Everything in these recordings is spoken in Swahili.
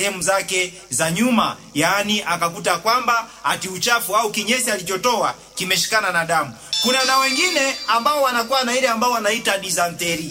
sehemu zake za nyuma, yaani akakuta kwamba ati uchafu au kinyesi alichotoa kimeshikana na damu. Kuna na wengine ambao wanakuwa na ile ambao wanaita dysentery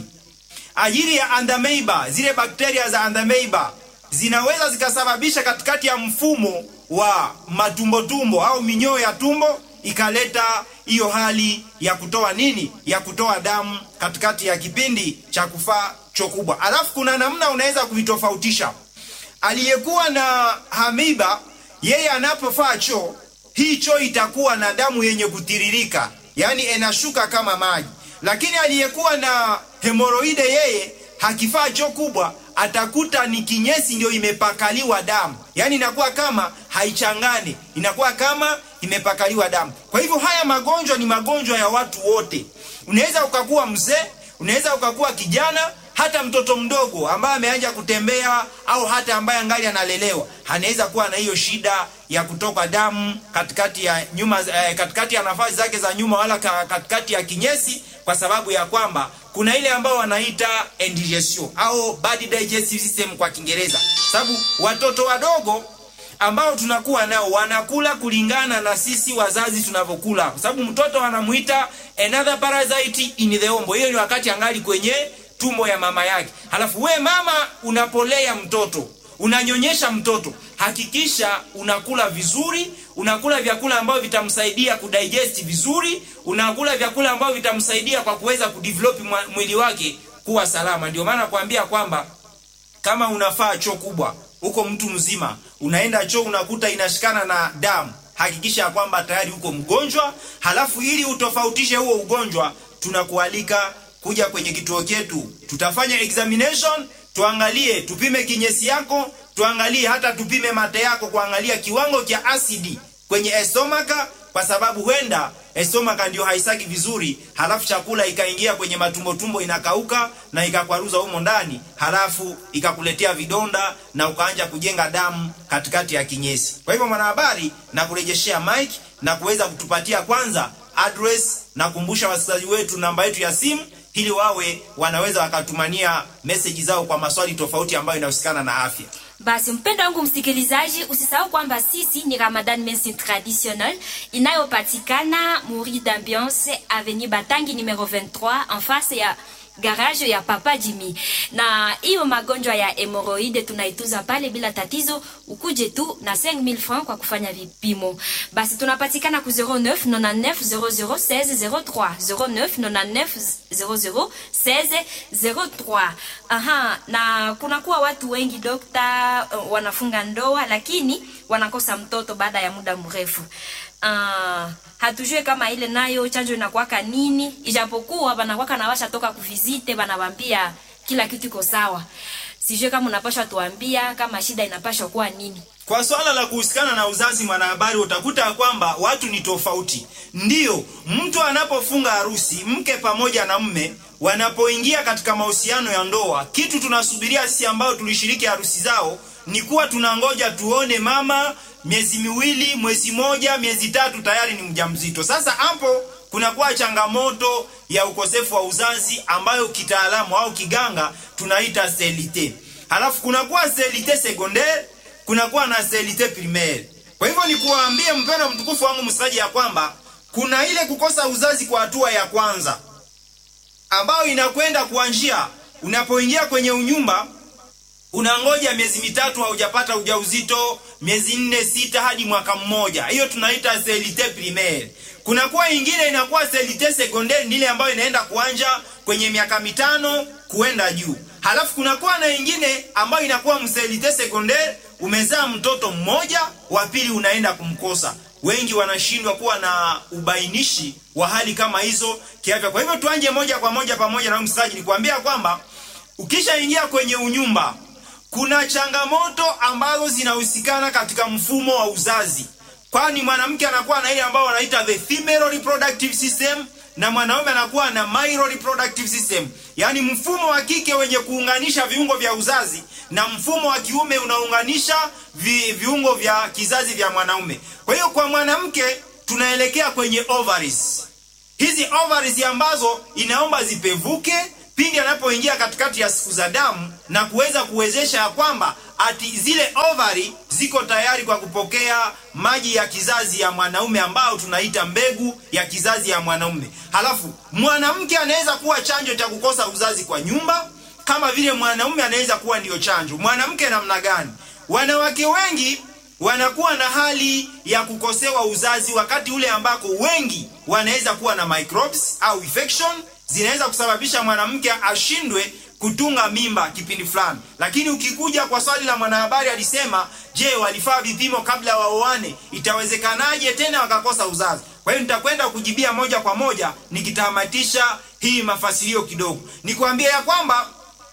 ajili ya andameiba. Zile bakteria za andameiba zinaweza zikasababisha katikati ya mfumo wa matumbotumbo au minyoo ya tumbo ikaleta hiyo hali ya kutoa nini, ya kutoa damu katikati ya kipindi cha kufaa choo kubwa. Alafu kuna namna unaweza kuvitofautisha. Aliyekuwa na hamiba, yeye anapofaa choo, hii choo itakuwa na damu yenye kutiririka, yaani inashuka kama maji. Lakini aliyekuwa na hemoroide, yeye hakifaa choo kubwa, atakuta ni kinyesi ndio imepakaliwa damu, yaani inakuwa kama haichangani, inakuwa kama imepakaliwa damu. Kwa hivyo haya magonjwa ni magonjwa ya watu wote. Unaweza ukakuwa mzee, unaweza ukakuwa kijana, hata mtoto mdogo ambaye ameanza kutembea au hata ambaye angali analelewa anaweza kuwa na hiyo shida ya kutoka damu katikati ya nyuma, eh, katikati ya nafasi zake za nyuma wala katikati ya kinyesi, kwa sababu ya kwamba kuna ile ambao wanaita indigestion au bad digestive system kwa Kiingereza, sababu watoto wadogo ambao tunakuwa nao wanakula kulingana na sisi wazazi tunavyokula, kwa sababu mtoto anamuita another parasite in the womb. Hiyo ni wakati angali kwenye tumbo ya mama yake. Halafu we mama unapolea mtoto, unanyonyesha mtoto, hakikisha unakula vizuri, unakula vyakula ambavyo vitamsaidia kudigest vizuri, unakula vyakula ambavyo vitamsaidia kwa kuweza kudevelop mwili wake kuwa salama. Ndio maana kuambia kwamba kama unafaa choo kubwa huko mtu mzima unaenda choo unakuta inashikana na damu, hakikisha ya kwamba tayari uko mgonjwa. Halafu ili utofautishe huo ugonjwa, tunakualika kuja kwenye kituo chetu, tutafanya examination, tuangalie, tupime kinyesi yako, tuangalie hata tupime mate yako, kuangalia kiwango cha asidi kwenye estomaka, kwa sababu huenda estomaka ndio haisaki vizuri, halafu chakula ikaingia kwenye matumbo tumbo, inakauka na ikakwaruza humo ndani, halafu ikakuletea vidonda na ukaanja kujenga damu katikati ya kinyesi. Kwa hivyo, mwanahabari, na kurejeshea mic na kuweza kutupatia kwanza address na kumbusha wasikilizaji wetu namba yetu ya simu ili wawe wanaweza wakatumania meseji zao kwa maswali tofauti ambayo inahusikana na afya. Basi mpendo wangu msikilizaji, usisahau kwamba sisi ni Ramadan Medicine Traditionnel inayopatikana Muri d'Ambiance Avenue Batangi numero 23 en face ya garage ya Papa Jimmy. Na hiyo magonjwa ya hemoroide tunaitunza pale bila tatizo, ukuje tu na 5000 francs kwa kufanya vipimo. Basi tunapatikana ku 09 99 00 16 03 09 99 00 16 03. Aha, na kunakuwa watu wengi dokta, uh, wanafunga ndoa lakini wanakosa mtoto baada ya muda mrefu. Uh, hatujue kama ile nayo chanjo inakuwaka nini, ijapokuwa banakuwaka na washa toka kuvizite, banawambia kila kitu iko sawa. Sijue kama unapasha tuambia kama shida inapasha kuwa nini. Kwa swala la kuhusikana na uzazi, mwanahabari, utakuta kwamba watu ni tofauti. Ndiyo, mtu anapofunga harusi, mke pamoja na mme wanapoingia katika mahusiano ya ndoa, kitu tunasubiria sisi ambao tulishiriki harusi zao ni kuwa tunangoja tuone mama miezi miwili, mwezi moja, miezi tatu tayari ni mjamzito. Sasa hapo kunakuwa changamoto ya ukosefu wa uzazi ambayo kitaalamu au kiganga tunaita sterilite. Halafu kunakuwa sterilite secondaire, kunakuwa na sterilite primaire. Kwa hivyo ni kuwaambie mpendo mtukufu wangu msikilizaji, ya kwamba kuna ile kukosa uzazi kwa hatua ya kwanza ambayo inakwenda kuanzia unapoingia kwenye unyumba unangoja miezi mitatu haujapata ujauzito, miezi nne sita hadi mwaka mmoja. Hiyo tunaita sterilite primaire. Kunakuwa ingine inakuwa sterilite secondaire, ni ile ambayo inaenda kuanja kwenye miaka mitano kuenda juu. Halafu kunakuwa na ingine ambayo inakuwa msterilite secondaire, umezaa mtoto mmoja, wa pili unaenda kumkosa. Wengi wanashindwa kuwa na ubainishi wa hali kama hizo kiafya. Kwa hivyo tuanje moja kwa moja pamoja na msikilizaji, nikwambia kwamba ukishaingia kwenye unyumba kuna changamoto ambazo zinahusikana katika mfumo wa uzazi, kwani mwanamke anakuwa na ile ambayo wanaita the female reproductive system na mwanaume anakuwa na male reproductive system, yaani mfumo wa kike wenye kuunganisha viungo vya uzazi na mfumo wa kiume unaunganisha vi, viungo vya kizazi vya mwanaume. Kwa hiyo kwa mwanamke tunaelekea kwenye ovaries. Hizi ovaries ambazo inaomba zipevuke pindi anapoingia katikati ya siku za damu na kuweza kuwezesha ya kwamba ati zile ovari ziko tayari kwa kupokea maji ya kizazi ya mwanaume ambao tunaita mbegu ya kizazi ya mwanaume. Halafu mwanamke anaweza kuwa chanjo cha kukosa uzazi kwa nyumba kama vile mwanaume anaweza kuwa ndiyo chanjo. Mwanamke namna gani? Wanawake wengi wanakuwa na hali ya kukosewa uzazi wakati ule ambako wengi wanaweza kuwa na microbes au infection zinaweza kusababisha mwanamke ashindwe kutunga mimba kipindi fulani. Lakini ukikuja kwa swali la mwanahabari alisema, je, walifaa vipimo kabla waoane? Itawezekanaje tena wakakosa uzazi? Kwa hiyo nitakwenda kujibia moja kwa moja nikitamatisha hii mafasilio kidogo, nikwambia ya kwamba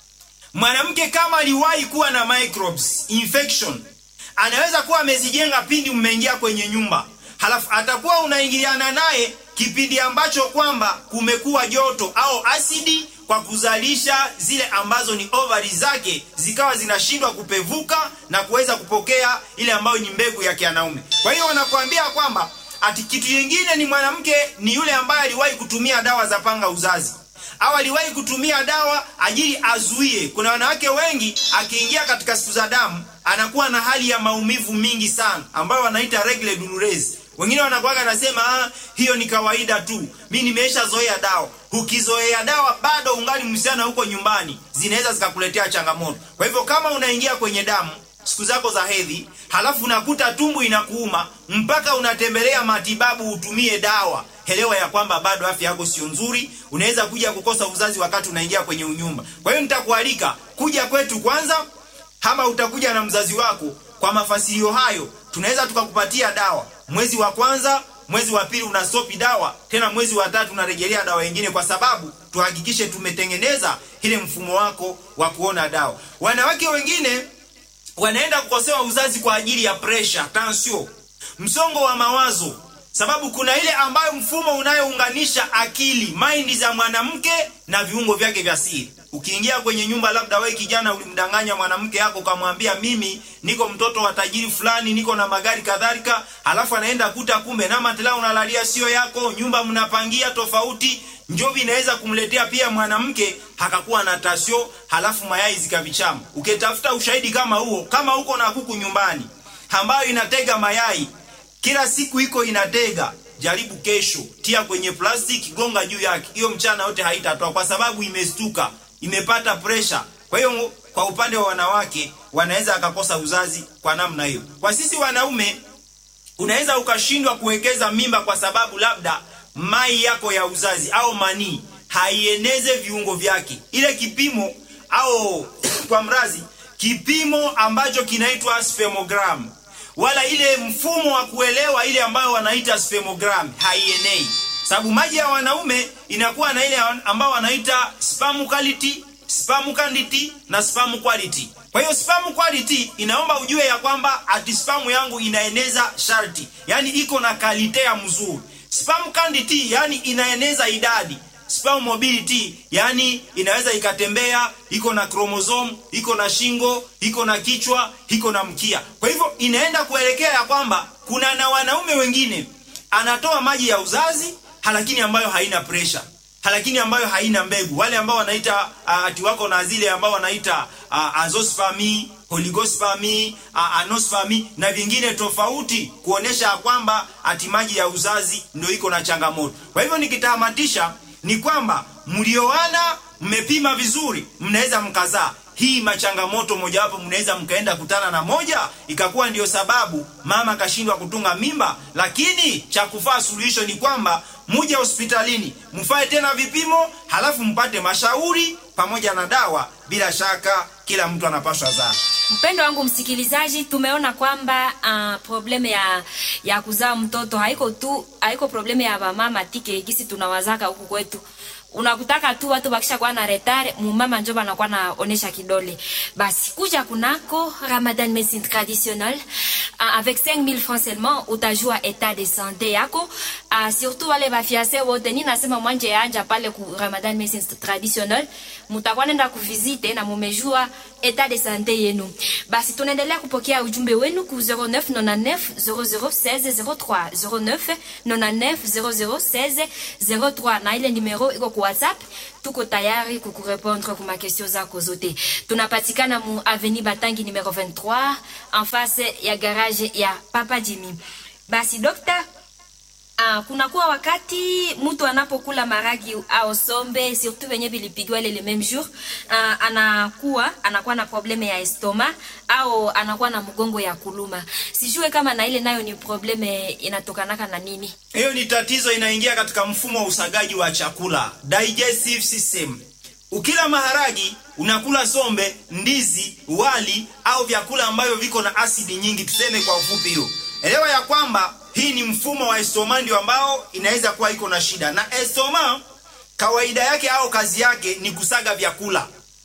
mwanamke kama aliwahi kuwa na microbes infection anaweza kuwa amezijenga pindi mmeingia kwenye nyumba, halafu atakuwa unaingiliana naye kipindi ambacho kwamba kumekuwa joto au asidi kwa kuzalisha zile ambazo ni ovari zake zikawa zinashindwa kupevuka na kuweza kupokea ile ambayo ni mbegu ya kianaume. Kwa hiyo wanakuambia kwamba ati kitu kingine ni mwanamke ni yule ambaye aliwahi kutumia dawa za panga uzazi au aliwahi kutumia dawa ajili azuie. Kuna wanawake wengi akiingia katika siku za damu anakuwa na hali ya maumivu mingi sana ambayo wanaita regular douloureux. Wengine wanakuwaga nasema ah, hiyo ni kawaida tu, mi nimesha zoea dawa. Ukizoea dawa bado ungali msichana huko nyumbani, zinaweza zikakuletea changamoto. Kwa hivyo kama unaingia kwenye damu siku zako za hedhi, halafu unakuta tumbo inakuuma mpaka unatembelea matibabu utumie dawa, elewa ya kwamba bado afya yako sio nzuri. Unaweza kuja kukosa uzazi wakati unaingia kwenye unyumba. Kwa hiyo nitakualika kuja kwetu kwanza, ama utakuja na mzazi wako. Kwa mafasilio hayo, tunaweza tukakupatia dawa mwezi wa kwanza, mwezi wa pili unastopi dawa tena, mwezi wa tatu unarejelea dawa nyingine, kwa sababu tuhakikishe tumetengeneza ile mfumo wako wa kuona dawa. Wanawake wengine wanaenda kukosewa uzazi kwa ajili ya pressure, tension, msongo wa mawazo, sababu kuna ile ambayo mfumo unayounganisha akili mind za mwanamke na viungo vyake vya siri. Ukiingia kwenye nyumba, labda wewe kijana ulimdanganya mwanamke yako ukamwambia, mimi niko mtoto wa tajiri fulani, niko na magari kadhalika, halafu anaenda kuta kumbe na matela unalalia sio yako, nyumba mnapangia tofauti. Njovi inaweza kumletea pia mwanamke hakakuwa na tasio, halafu mayai zikavichama. Ukitafuta ushahidi kama huo, kama uko na kuku nyumbani ambayo inatega mayai kila siku iko inatega, jaribu kesho, tia kwenye plastiki, gonga juu yake, hiyo mchana yote haitatoa kwa sababu imestuka, imepata pressure. Kwa hiyo kwa upande wa wanawake wanaweza akakosa uzazi kwa namna hiyo. Kwa sisi wanaume unaweza ukashindwa kuwekeza mimba kwa sababu labda mai yako ya uzazi au manii haieneze viungo vyake, ile kipimo au kwa mrazi, kipimo ambacho kinaitwa spermogram, wala ile mfumo wa kuelewa ile ambayo wanaita spermogram haienei, sababu maji ya wanaume inakuwa na ile ambayo wanaita sperm quality, sperm quantity na sperm quality. Kwa hiyo sperm quality inaomba ujue ya kwamba ati sperm yangu inaeneza sharti, yani iko na kalitea mzuri Sperm quantity yani inaeneza idadi. Sperm mobility yani inaweza ikatembea, iko na chromosome, iko na shingo, iko na kichwa, iko na mkia. Kwa hivyo inaenda kuelekea ya kwamba kuna na wanaume wengine anatoa maji ya uzazi lakini ambayo haina pressure, lakini ambayo haina mbegu. Wale ambao wanaita uh, ati wako na zile ambao wanaita uh, azoospermia oligospermia, anospermia na vingine tofauti, kuonesha kwamba ati maji ya uzazi ndio iko na changamoto. Kwa hivyo nikitamatisha ni kwamba mlioana, mmepima vizuri, mnaweza mkazaa. Hii machangamoto mojawapo, mnaweza mkaenda kutana na moja ikakuwa ndiyo sababu mama kashindwa kutunga mimba, lakini cha kufaa suluhisho ni kwamba muje hospitalini mfae tena vipimo, halafu mpate mashauri pamoja na dawa. Bila shaka kila mtu anapaswa zaa. Mpendo wangu msikilizaji, tumeona kwamba uh, probleme ya ya kuzaa mtoto haiko tu haiko probleme ya mama tike gisi tunawazaka huku kwetu. Unakutaka tu watu bakisha kwa na retard, mumama njo banakuwa naonesha kidole. Basi kuja kunako Ramadan Medicine Traditionnelle uh, avec 5000 francs seulement utajua état de santé yako. Uh, surtout wale bafiase wote, ni nasema mwanje anja pale ku Ramadan Medicine Traditionnelle, mutakuwa nenda kuvisite na mumejua état de santé yenu. Basi tunaendelea kupokea ujumbe wenu ku 0999 0016 03 0999 0016 03 na ile numero iko ku WhatsApp tuko tayari kukurepondre kuma question zako zote. Tunapatikana mu avenue Batangi numero 23 en face ya garage ya Papa Jimmy. Basi dokta, Ah, kunakuwa wakati mtu anapokula maragi au sombe surtout venye vilipigwa ile le même jour ah, anakuwa anakuwa na probleme ya estoma au anakuwa na mgongo ya kuluma. Sijue kama na ile nayo ni probleme inatokanaka na nini. Hiyo ni tatizo inaingia katika mfumo wa usagaji wa chakula, digestive system. Ukila maharagi, unakula sombe, ndizi, wali au vyakula ambavyo viko na asidi nyingi, tuseme kwa ufupi hiyo. Elewa ya kwamba hii ni mfumo wa estoma ndio ambao inaweza kuwa iko na shida. Na estoma kawaida yake au kazi yake ni kusaga vyakula.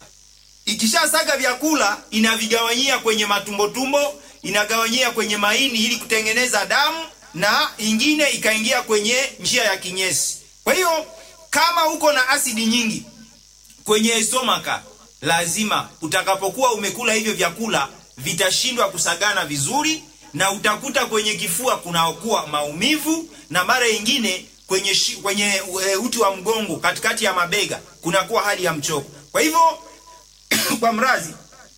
Ikishasaga vyakula inavigawanyia kwenye matumbo tumbo, inagawanyia kwenye maini ili kutengeneza damu na ingine ikaingia kwenye njia ya kinyesi. Kwa hiyo kama uko na asidi nyingi kwenye estomaka, lazima utakapokuwa umekula hivyo vyakula vitashindwa kusagana vizuri, na utakuta kwenye kifua kunakuwa maumivu, na mara nyingine kwenye shi, kwenye e, uti wa mgongo katikati ya mabega kunakuwa hali ya mchoko. Kwa hivyo kwa mrazi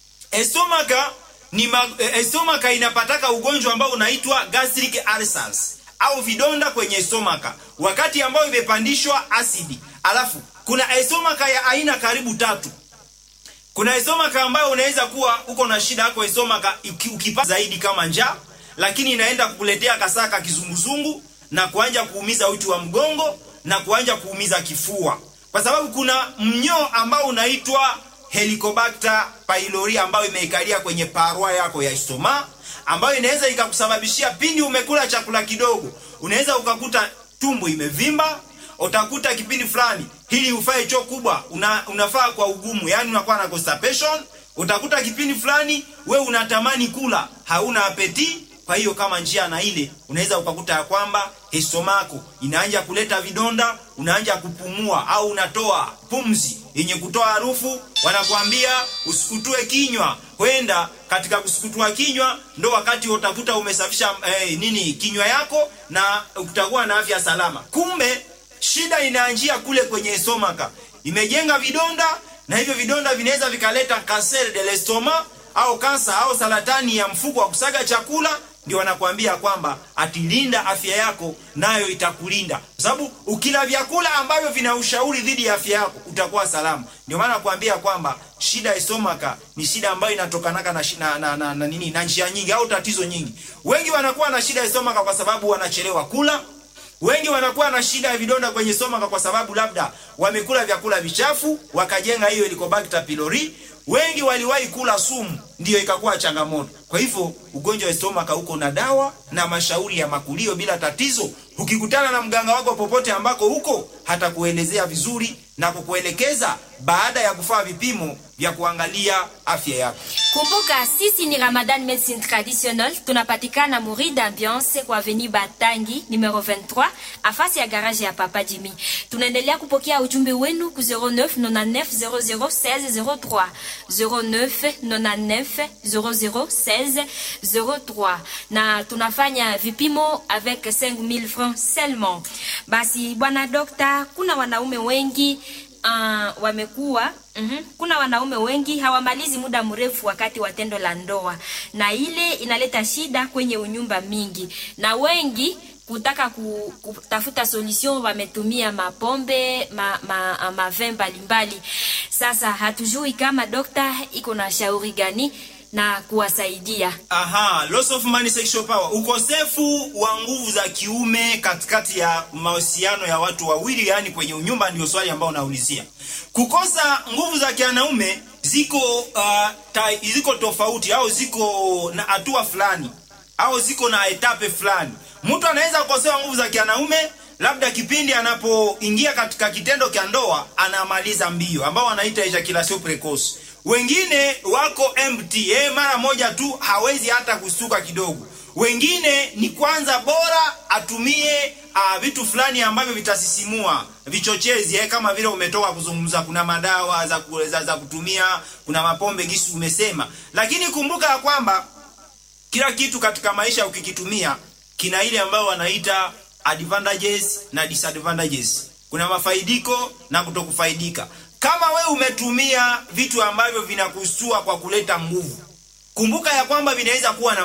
estomaka ni ma, estomaka inapataka ugonjwa ambao unaitwa gastric ulcers au vidonda kwenye estomaka wakati ambao imepandishwa asidi. Alafu kuna estomaka ya aina karibu tatu. Kuna estomaka ambayo unaweza kuwa uko na shida yako estomaka ukipa zaidi kama njaa, lakini inaenda kukuletea kasaka kizunguzungu na kuanja kuumiza uti wa mgongo na kuanja kuumiza kifua, kwa sababu kuna mnyoo ambao unaitwa Helicobacter pylori ambayo imeikalia kwenye parwa yako ya estoma, ambayo inaweza ikakusababishia pindi umekula chakula kidogo, unaweza ukakuta tumbo imevimba, utakuta kipindi fulani hili ufae choo kubwa una, unafaa kwa ugumu, yani unakuwa na constipation. Utakuta kipindi fulani we unatamani kula, hauna apeti. Kwa hiyo kama njia na ile unaweza ukakuta ya kwamba estomako inaanja kuleta vidonda, unaanja kupumua au unatoa pumzi yenye kutoa harufu. Wanakuambia usikutue kinywa, kwenda katika kusukutua kinywa ndo wakati utakuta umesafisha eh, nini kinywa yako na utakuwa na afya salama. Kumbe shida inaanjia kule kwenye estomaka, imejenga vidonda na hivyo vidonda vinaweza vikaleta cancer de l'estomac au kansa au saratani ya mfuko wa kusaga chakula. Ndio wanakuambia kwamba atilinda afya yako, nayo itakulinda kwa sababu ukila vyakula ambavyo vina ushauri dhidi ya afya yako utakuwa salama. Ndio maana nakuambia kwamba shida ya estomaka ni shida ambayo inatokanaka na, na, na, na, na nini na njia nyingi au tatizo nyingi. Wengi wanakuwa na shida ya estomaka kwa sababu wanachelewa kula wengi wanakuwa na shida ya vidonda kwenye stomaka kwa sababu labda wamekula vyakula vichafu wakajenga hiyo Helicobacter pylori. Wengi waliwahi kula sumu, ndiyo ikakuwa changamoto. Kwa hivyo ugonjwa wa stomaka uko na dawa na mashauri ya makulio bila tatizo. Ukikutana na mganga wako popote ambako huko, hata kuelezea vizuri na kukuelekeza baada ya kufanya vipimo vya kuangalia afya yako. Kumbuka sisi ni Ramadan Medicine Traditionnel, tunapatikana Muri d'Ambiance kwa Avenue Batangi numero 23 afasi ya garage ya Papa Jimmy. Tunaendelea kupokea ujumbe wenu ku 0999 001603 0999 0016 03 na tunafanya vipimo avec 5000 francs seulement. Basi bwana dokta, kuna wanaume wengi uh, wamekuwa mm -hmm. Kuna wanaume wengi hawamalizi muda mrefu wakati wa tendo la ndoa, na ile inaleta shida kwenye unyumba mingi, na wengi kutaka ku, kutafuta solution wametumia mapombe ma, ma, mavin mbalimbali. Sasa hatujui kama dokta iko na shauri gani na kuwasaidia. Aha, loss of money sexual power, ukosefu wa nguvu za kiume katikati ya mahusiano ya watu wawili, yani kwenye unyumba, ndio swali ambao unaulizia. Kukosa nguvu za kianaume ziko uh, ta, ziko tofauti au ziko na hatua fulani au ziko na etape fulani. Mtu anaweza kukosewa nguvu za kianaume labda kipindi anapoingia katika kitendo cha ndoa anamaliza mbio, ambao wanaita ejaculation precoce wengine wako empty eh, mara moja tu hawezi hata kustuka kidogo. Wengine ni kwanza bora atumie uh, vitu fulani ambavyo vitasisimua vichochezi eh, kama vile umetoka kuzungumza, kuna madawa za, za, za kutumia, kuna mapombe gisi umesema, lakini kumbuka ya kwamba kila kitu katika maisha ukikitumia kina ile ambayo wanaita advantages na disadvantages. kuna mafaidiko na kutokufaidika. Kama we umetumia vitu ambavyo vinakusua kwa kuleta nguvu, kumbuka ya kwamba vinaweza kuwa na